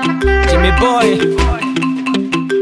Jimmy Boy.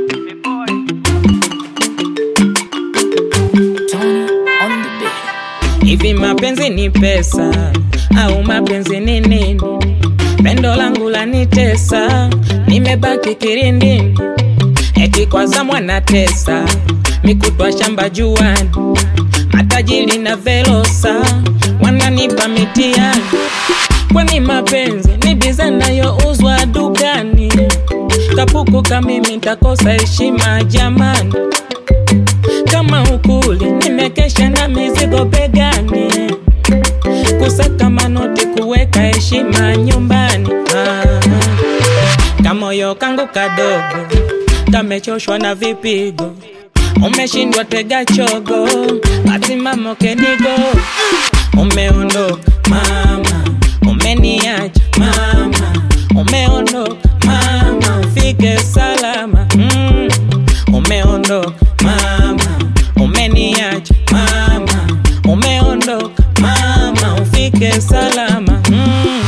Tony on the beat. Hivi mapenzi ni pesa au mapenzi ni nini? Pendo langu lanitesa, nimebaki kirindini, eti kwa zamwa na tesa, mikutwa shamba juani, matajiri na velosa wananipa mitiani. Kwani mapenzi ni biza nayouzwa dukani? Kapuku kamimi ntakosa heshima jamani kama ukuli nimekesha na mizigo begani, kusaka manoti, kuweka heshima nyumbani. Ah, kamoyo kangu kadogo kamechoshwa na vipigo, umeshindwa tega chogo, kasimamo kenigo, umeondoka mama, umeniacha mama, umeondoka mama, ufike salama mm. Umeondoka mama, umeniacha mama, umeondoka mama, ufike salama mm.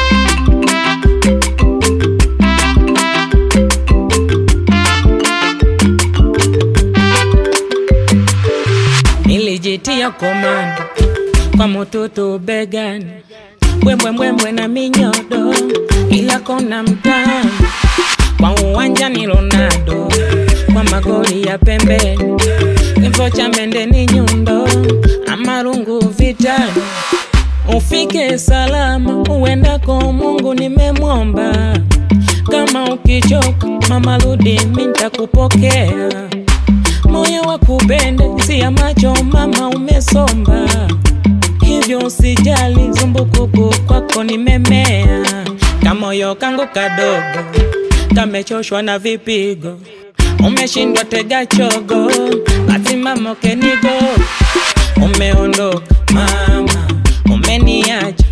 Nilijitia komando kwa mututu begani, mbwembwembwembwe na minyodo, ila kona mtaani kwa uwanja ni Ronaldo, kwa magoli ya pembeni, kifo cha mende ni nyundo, amarungu vitani, ufike salama uendako, Mungu nimemwomba. Kama ukichoka mama, rudi mimi nitakupokea. Moyo wa kupenda si ya macho mama, umesomba hivyo usijali, zumbukuku kwako nimemea. Kamoyo kangu kadogo kamechoshwa na vipigo, umeshindwa tega chogo, kasimamo kenigo, umeondoka mama, umeniacha